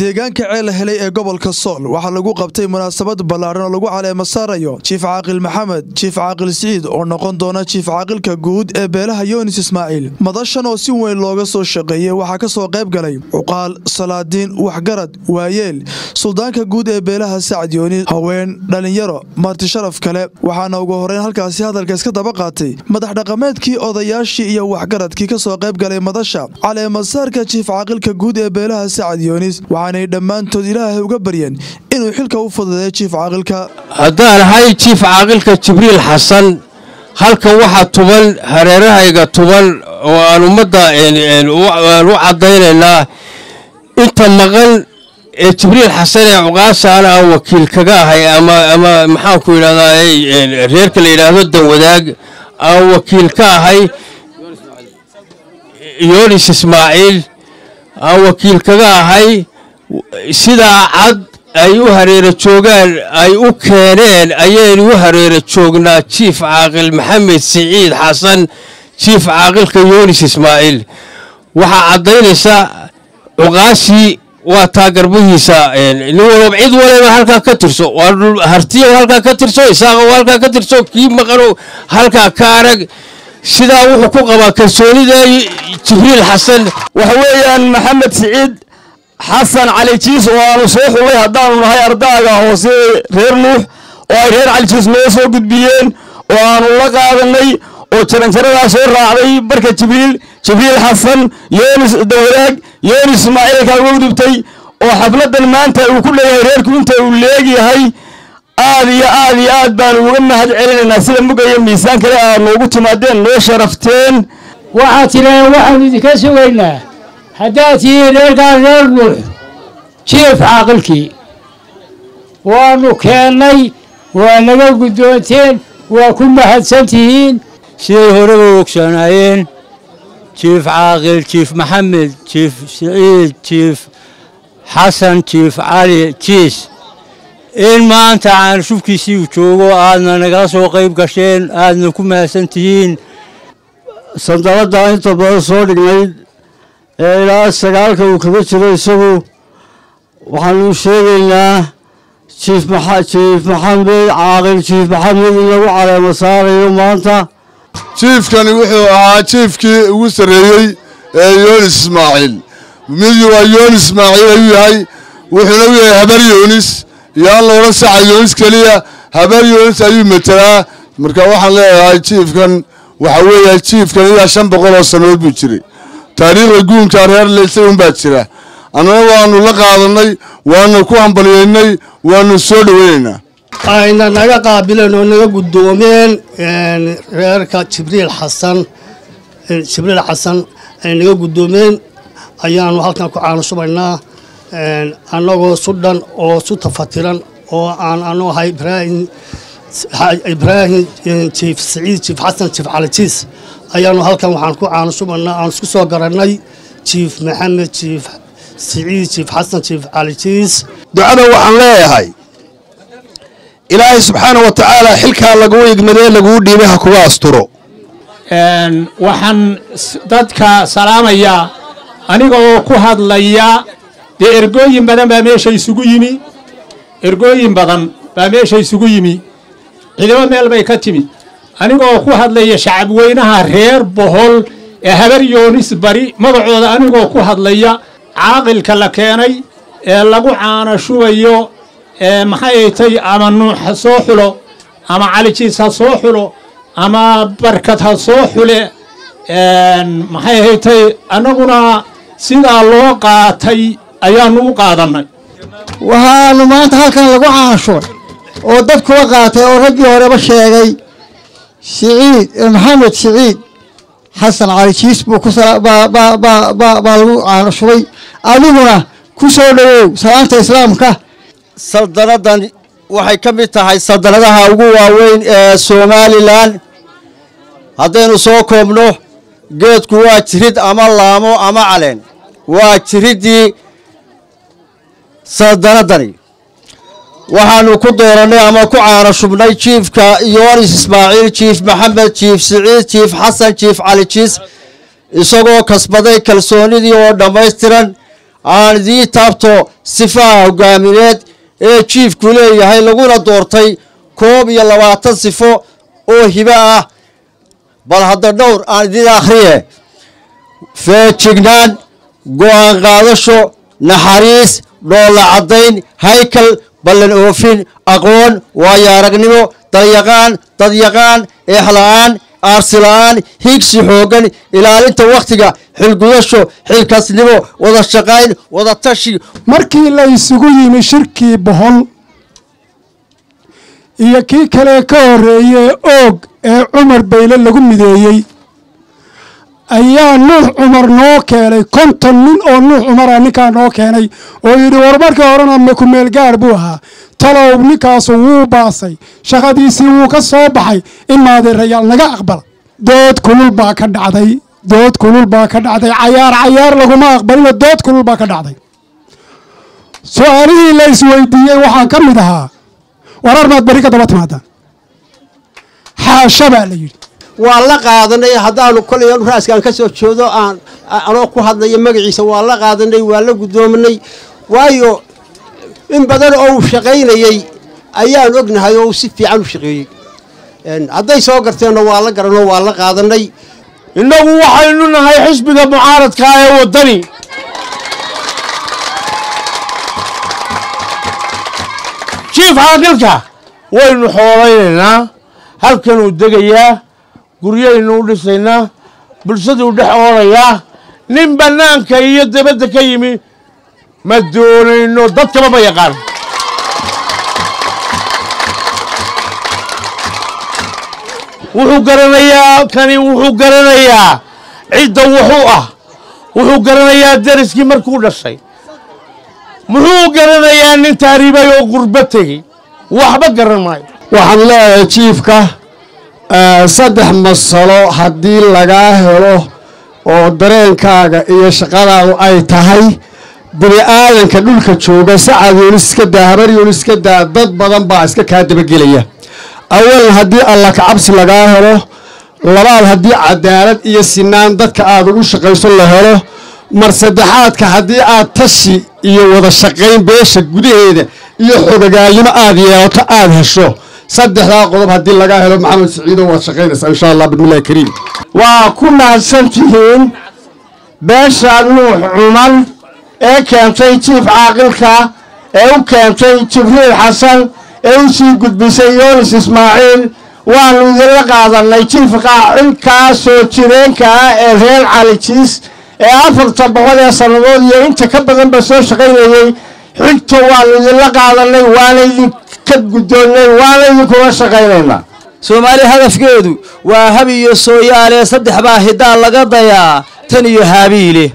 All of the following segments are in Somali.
deegaanka ceel helay ee gobolka sool waxaa lagu qabtay munaasabad ballaaran oo lagu caleema saarayo jiif caaqil maxamed jiif caaqil siciid oo noqon doona jiif caaqilka guud ee beelaha yoonis ismaaciil madashan oo si weyn looga soo shaqeeyey waxaa ka soo qayb galay cuqaal salaadiin waxgarad waayeel suldaanka guud ee beelaha sacad yoonis haween dhallinyaro marti sharaf kale waxaana ugu horeyn halkaasi hadalka iska daba qaatay madax dhaqameedkii odayaashii iyo waxgaradkii ka soo qayb galay madasha caleemasaarka jiif caaqilka guud ee beelaha sacad yoonis waxaanay dhammaantood ilaahay uga baryeen inuu xilka u fududeeyo jiif caaqilka haddaan ahay jiif caaqilka jibriil xasan halkan waxaa tuban hareerahayga tuban oo aan ummadda aan u caddaynaynaa inta maqan ee jibriil xasan ee cuqaasaana aan wakiil kaga ahay ama ama maxaanku yidhahdaa reerka la yidhaahdo danwadaag aan wakiil ka ahay yoonis ismaaciil aan wakiil kaga ahay sidaa cad ay u hareero joogaan ay u keeneen ayaynu u hareero joognaa jiif caaqil maxamed siciid xasan jiif caaqilka yoonis ismaaciil waxaa caddaynaysa cuqaashii waa taa garbihiisa nin walba cid waleba halkaa ka tirso hartiya halkaa ka tirso isaaqa halkaa ka tirso kii maqano halkaa ka arag sidaa wuxuu ku qabaa kalsoonida jibriil xasan waxa weeyaan maxamed siciid xasan cali jiis oo aanu soo xulay haddaanu nahay ardaaga hoose reer nuux oo ay reer cali jiis noo soo gudbiyeen oo aanu la qaadanay oo jaranjaradaa soo raacday barka jibriil jibriil xasan yoonis dawadaag yoonis ismaaciilkaa uga gudubtay oo xafladan maanta uu ku leeyahay reerku inta uu leegyahay aad iyo aad iyo aad baanu uga mahad celinaynaa sida mugaya miisaan kale aad noogu timaadeen noo sharafteen waxaad tidhaaheen waxaanu idinka sugaynaa haddaad tihiin reerkaan reer nuux jiif caaqilkii waannu keennay waa naga guddoonteen waa ku mahadsan tihiin siday horeba ogsoonaayeen jiif caaqil jiif maxamed jiif siciid jiif xasan jiif cali jiis in maanta caanashubkiisii uu joogo aadna nagala soo qayb gasheen aadna ku mahadsan tihiin sandaladda inta badan soo dhignayd ee ilaa sagaalka uu kaga jiro isagu waxaanu sheegaynaa jiif jiif maxamed caaqil jiif maxamed in lagu caleemo saarayo maanta jiifkani wuxuu ahaa jiifkii ugu sarreeyey ee yoonis ismaaciil mid waa yoonis ismaaciil ayuu yahay wuxuuna u yahay habar yoonis iyo aan loola saca yoonis keliya habar yoonis ayuu metelaa marka waxaan leeyahay jiifkan waxa weeya jiifkan ilaa shan boqol oo sannadood buu jiray taariikhda guunka reer leysay unbaa jira annana waanu la qaadannay waanu ku hambaliyaynay waanu soo dhoweynaynaa ayna naga qaabileen oo naga guddoomeen reerka jibriil xasan jibriil xasan ay naga guddoomeen ayaanu halkan ku caanushubaynaa annagoo su dhan oo su tafatiran oo aan anu ahay ibraahim ibraahim jiif siciid jiif xasan jiif calijiis ayaanu halkan waxaan ku caanushubaynaa aan isku soo garannay jiif maxamed jiif siciid jiif xasan jiif calijiis ducada waxaan leeyahay ilaahay subxaana wa tacaala xilkaa laguu igmadee laguu dhiibay ha kuga asturo waxaan dadka salaamayaa aniga oo ku hadlaya dee ergooyin badan baa meesha isugu yimi ergooyin badan baa meesha isugu yimi ciidamo meel bay ka timid aniga oo ku hadlaya shacabweynaha reer bohol ee habar yoonis bari magacooda anigoo ku hadlaya caaqilka la keenay ee lagu caana shubayo ee maxay tay ama nuux ha soo xulo ama calijiis ha soo xulo ama barkad ha soo xule maxay haytay annaguna sidaa loo qaatay ayaanu u qaadannay waxaanu maanta halkan lagu caanshubay oo dadkuwa qaatay oo raggii horeba sheegay siciid maxamed siciid xasan calijiis buu baa lagu caanashubay adiguna ku soo dhowow salaanta islaamka saldanadan waxay ka mid tahay saldanadaha ugu waaweyn ee somalilan haddaynu soo koobno geedku waa jirid ama laamo ama caleen waa jiriddii saldanadani waxaanu ku doorannay ama ku caano shubnay jiifka yoonis ismaaciil jiif maxamed jiif siciid jiif xasan jiif cali jiis isagoo kasbaday kalsoonidii oo dhammaystiran aan idii taabto sifaha hogaamineed ee jiifku leeyahay laguna doortay koob iyo labaatan sifo oo hibo ah bal hadda dhowr aan idin akhriye feejignaan go'aan qaadasho naxariis dhoolla caddayn haykal ballan oofin aqoon waayo aragnimo dalyaqaan dadyaqaan eexla'aan aarsila'aan higsi xooggan ilaalinta wakhtiga xilgudasho xilkasnimo wada shaqayn wada tashi markii la isugu yimi shirkii bohol iyo kii kale ka horreeyey oog ee cumar bayle lagu mideeyey ayaa nuux cumar noo keenay konton nin oo nuux cumara ninkaa noo keenay oo yidhi war markii horena kumeel gaar buu ahaa talow ninkaasu wuu baasay shaqadiisii wuu ka soo baxay in maadeerayaal naga aqbala dood kulul baa ka dhacday dood kulul baa ka dhacday cayaar cayaar laguma aqbalino dood kulul baa ka dhacday su-aalihii la isweydiiyey waxaa ka mid ahaa warar maad beri ka daba timaadaan xaasha baa la yidhi waa la qaadanay haddaanu kolay raaskaan ka soo joodo aan anoo ku hadlaya magaciisa waa la qaadanay waa la guddoominay waayo in badan oo uu shaqaynayey ayaan ognahay oo uu si fiican u shaqeeyey hadday soo garteenna waa la garanoo waa la qaadanay innagu waxaynu nahay xisbiga mucaaradka ee waddani jiif caaqilka waynu xooleynaynaa halkanuu degayaa guryaynu u dhisaynaa bulshaduu dhex oolayaa nin bannaanka iyo dabadda ka yimi ma doonayno dadkaba ma yaqaan wuxuu garanayaa kani wuxuu garanayaa cidda wuxuu ah wuxuu garanayaa deriskii markuu dhashay muxuu garanayaa nin taariibay oo gurbo tegey waxba garan maayo waxaan leeyahay jiifka saddex masalo haddii lagaa helo oo dareenkaaga iyo shaqadaadu ay tahay bini aadanka dhulka jooga sacad yunis iska daa habar yunis iska daa dad badan baa iska kaa dabagelaya awalan haddii alla kacabsi lagaa helo labaad haddii cadaalad iyo sinaan dadka aad ugu shaqayso la helo mar saddexaadka haddii aad tashi iyo wada shaqayn beesha gudaheeda iyo xogagaalnimo aad yeelato aad hesho saddexdaa qodob haddii lagaa helo maxamed siciido waad shaqaynaysaa insha allah bismillahi kariim waa ku mahadsan tihiin beesha nuux cumar ee keentay jiif caaqilka ee u keentay jibriil xasan ee u sii gudbisay yoonis ismaaciil waannu idinla qaadannay jiif caaqilkaa soo jireenka ah ee reer calijiis ee afarta boqol ee sannadood iyo inta ka badanba soo shaqaynayey xigta waannu idinla qaadannay waana idinka guddoonnay waana idinkula shaqaynaynaa soomaali hadafkeedu waa hab iyo sooyaalee saddex baa hiddaa laga dayaa tan iyo haabiile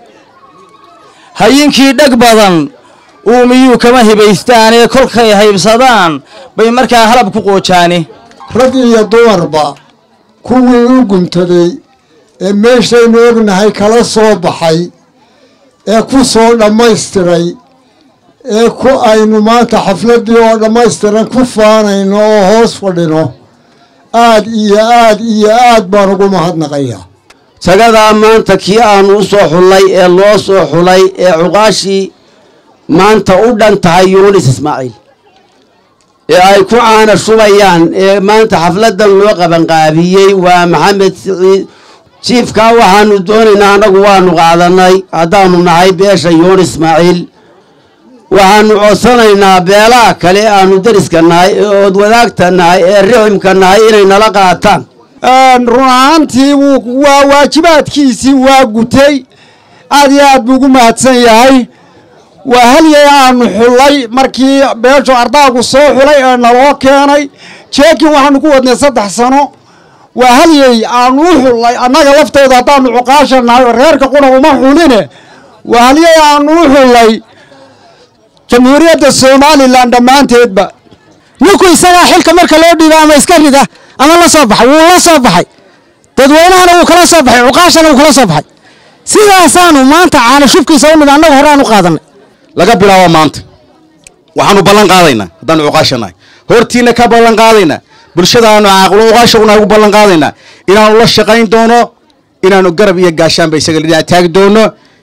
hayinkii dheg badan uumiyuu kama hibaystaanee kolkay haybsadaan bay markaa halab ku qoojaani rag iyo dumarba kuwii u guntaday ee meeshaynu ognahay kala soo baxay ee ku soo dhammaystiray ee ku aynu maanta xafladdii oo dhammaystiran ku faanayno oo hoos fadhino aad iyo aad iyo aad baan ugu mahadnaqayaa tagadaa maanta kii aanu u soo xullay ee loo soo xulay ee cuqaashii maanta u dhan tahay yuunis ismaaciil ee ay ku caana shubayaan ee maanta xafladdan loo qabanqaabiyey waa maxamed siciid jiifkaa waxaanu doonaynaa annagu waanu qaadannay haddaanu nahay beesha yuunis ismaaciil waxaanu codsanaynaa beelaha kale aanu deriska nahay ee ood wadaagta nahay ee riximka nahay inay nala qaataan run ahaantii waa waajibaadkiisii waa gutay aad iyo aad buu ugu mahadsan yahay waa halyay aanu xullay markii beeshu ardaagu soo xulay ee naloo keenay jeekin waxaanu ku wadnay saddex sano waa halyey aanu u xullay annaga laftooda haddaanu cuqaasha nahay oo reerka quna uma xuline waa halyey aanu u xullay jamhuuriyadda somalilan dhammaanteedba ninku isagaa xilka marka loo dhiiba ama iska rida ama la soo baxay wuu la soo baxay dadweynahana wuu kala soo baxay cuqaashana wuu kala soo baxay sidaasaanu maanta caana shubkiisa u nid annagu hore aan u qaadanay laga bilaabo maanta waxaanu ballan qaadaynaa haddaanu cuqaasha nahay hortiina ka ballan qaadaynaa bulshadaanu caaqilo cuqaashaguna ugu ballan qaadaynaa inaanu la shaqayn doono inaanu garab iyo gaashaanba isaga dhinac taagi doono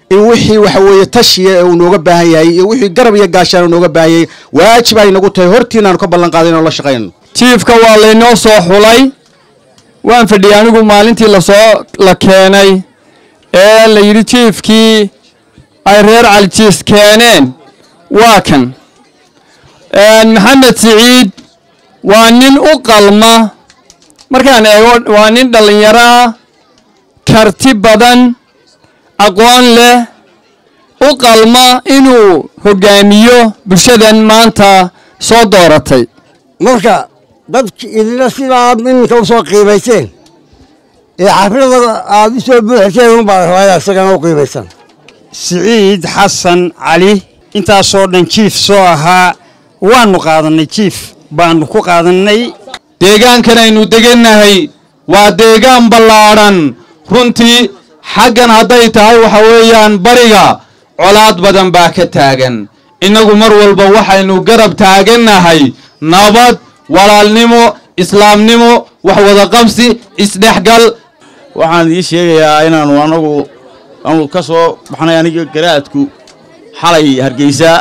in wixii waxa weeye tashiya ee uu nooga baahan yahay iyo wixii garab iyo gaashaan uu nooga baahan yahay waajib ay nagu tahay hortiina aanu ka ballan qaaday inaan la shaqaynano jiifka waa laynoo soo xulay waan fadhiyay anigu maalintii lasoo la keenay ee la yidhi jiifkii ay reer calijiis keeneen waa kan maxamed siciid waa nin u qalma markaan eego waa nin dhallinyaro ah karti badan aqoon leh u qalma inuu hoggaamiyo bulshadan maanta soo dooratay marka dadki idina sidaad iminka u soo qiimayseen ee xaflada aad u soo buuxiseen unbaa rabaa isagana u qiimaysan siciid xasan cali intaasoo dhan jiif soo ahaa waannu qaadannay jiif baannu ku qaadannay deegaankan aynu degannahay waa deegaan ballaadhan runtii xaggan hadday tahay waxa weeyaan bariga colaad badan baa ka taagan innagu mar walba waxaynu garab taagannahay nabad walaalnimo islaamnimo wax wada qabsi isdhexgal waxaan idiin sheegayaa inaannu anagu aanu ka soo baxnay aniga garaadku xalay hargeysa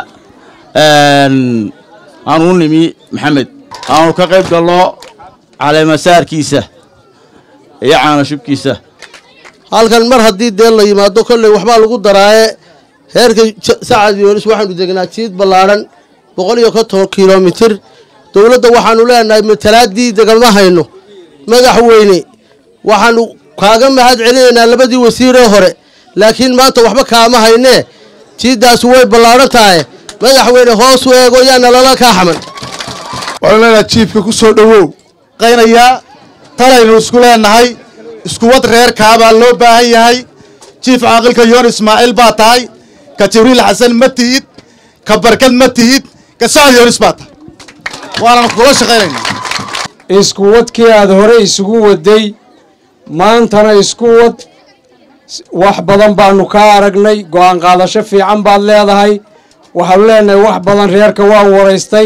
aanu u nimi maxamed aanu ka qayb galno caleemasaarkiisa iyo caanashubkiisa halkan mar haddii dee la yimaado kolley waxbaa lagu daraaye heerka sacad yoonis waxaanu degnaa jiid ballaadhan boqol iyo konton kilomitir dowladda waxaanu leenahay matalaaddii degalma hayno madaxweyne waxaanu kaaga mahad celinaynaa labadii wasiiree hore laakiin maanta waxba kaama haynee jiiddaasi way ballaadhan tahay madaxweyne hoos u eego yaana lala kaa xaman waxaanu leenahay jiifka ku soo dhowow qaynayaa talaynu isku leenahay iskuwad reerkaabaa loo baahan yahay jiif caaqilka yoon ismaaciil baa tahay ka jibriil xasan ma tihid ka barkad ma tihid ka sacad yoonis baa tahay waanan kula shaqaynayna isku wadkii aad hore isugu waday maantana isku wad wax badan baanu kaa aragnay go'aan qaadasho fiican baad leedahay waxaanu leenahay wax badan reerka waan waraystay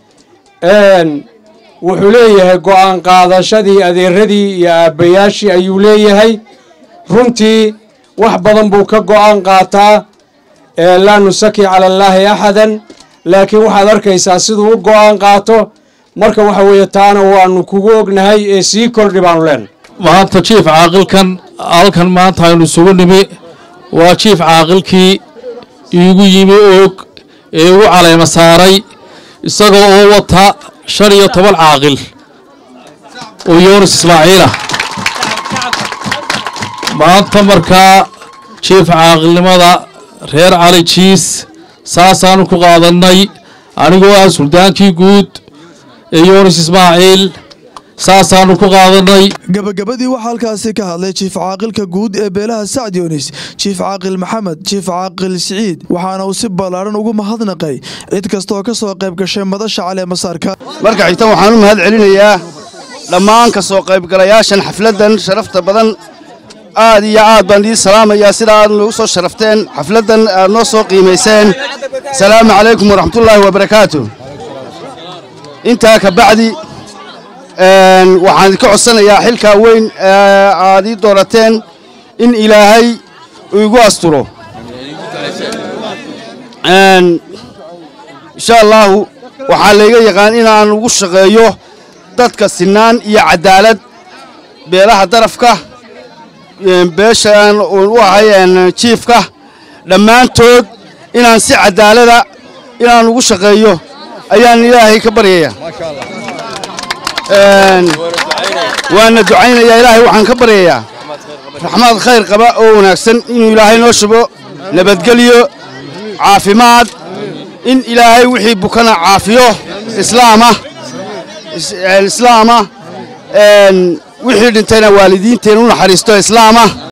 wuxuu leeyahay go'aan qaadashadii adeeradii iyo aabbayaashii ayuu leeyahay runtii wax badan buu ka go'aan qaataa laa nusaki cala allaahi axadan laakiin waxaad arkaysaa siduu u go'aan qaato marka waxa weeye taana waanu kugu ognahay ee sii kordhi baanu leenahay maanta jiif caaqilkan halkan maanta aynu isugu nimi waa jiif caaqilkii iigu yimi oog ee igu caleema saaray isagoo oo wata shan iyo toban caaqil oo yoonis ismaaciilah maanta markaa jiif caaqilnimada reer cali jiis saasaanu ku qaadannay anigoo ah suldaankii guud ee yoonis ismaaciil saasaanu ku qaadannay gabagabadii waxaa halkaasi ka hadlay jiif caaqilka guud ee beelaha sacd yoonis jiif caaqil maxamed jiif caaqil siciid waxaana uu si ballaadhan ugu mahadnaqay cid kastaoo ka soo qayb gashay madasha caleemasaarka marka xigta waxaan u mahad celinayaa dhammaan ka soo qaybgalayaashan xafladdan sharafta badan aad iyo aad baan idiin salaamayaa sida aad noogu soo sharafteen xafladdan aad noo soo qiimayseen salaamu calaykum waraxmatullaahi wabarakaatu intaa ka bacdi waxaan idinka codsanayaa xilkaa weyn aad ii doorateen in ilaahay uu igu asturo insha allaahu waxaa layga yaqaan inaan ugu shaqeeyo dadka sinaan iyo caddaalad beelaha darafka beeshaan u ahay jiifka dhammaantood inaan si caddaalada inaan ugu shaqeeyo ayaan ilaahay ka baryaya waana ducaynayaa ilaahay waxaan ka baryayaa raxmaad khayr qaba oo wanaagsan inuu ilaahay noo shubo nabadgelyo caafimaad in ilaahay wixii bukana caafiyo islaama islaama wixii dhintayna waalidiinteena u naxariisto islaama